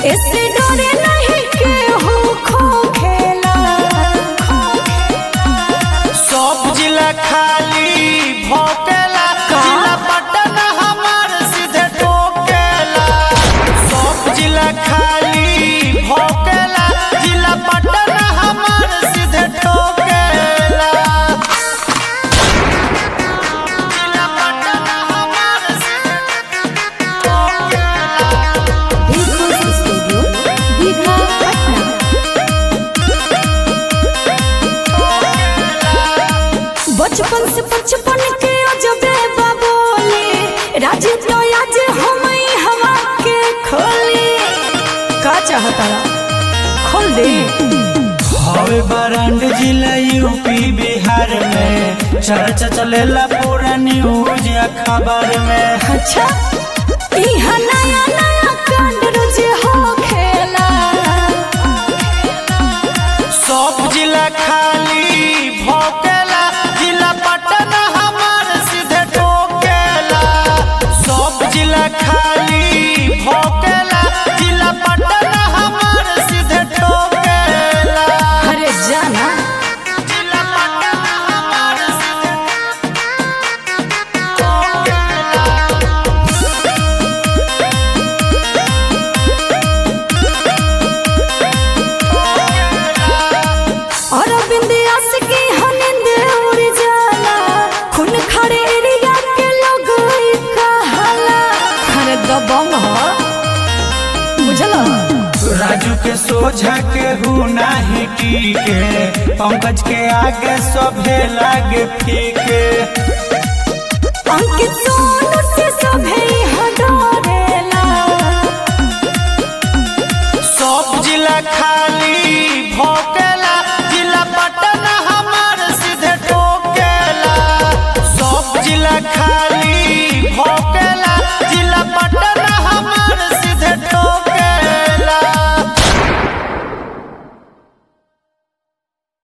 इससे डरे नहीं केहू खो खेला सब जिला खाली भोकेला जिला पटन हमार सीधे टोकेला सब जिला खाली भोकेला जिला पटन हमार सीधे टोकेला जिला पटन हमार सीधे टोकेला बिल्कुल स्टूडियो दीघा पटना बचपन से बचपन के अजबे बाबोले राज तो आज हम हवा के खोली का चाहता खोल दे हवे बरांड जिला यूपी बिहार में चर्चा चलेला पूरा न्यूज अखबार में अच्छा इहा नया नया कांड रोज हो खेला सब जिला खाली भोकेला जिला पटन हमार सीधे टोकेला सब जिला खाली भोकेला जिला पटन हमार सीधे टोकेला अरे जाना जिला पटन हमार सीधे टोकेला और बिंदियास की हनिंद उड़ जाला खून खड़े एरिया के लोग ई कहाला अरे दबंग हो बुझलो राजू के सोझा के हूँ नाही टीके पंकज के आगे सभे लागे फीके अंकित सोनू से सभे हडो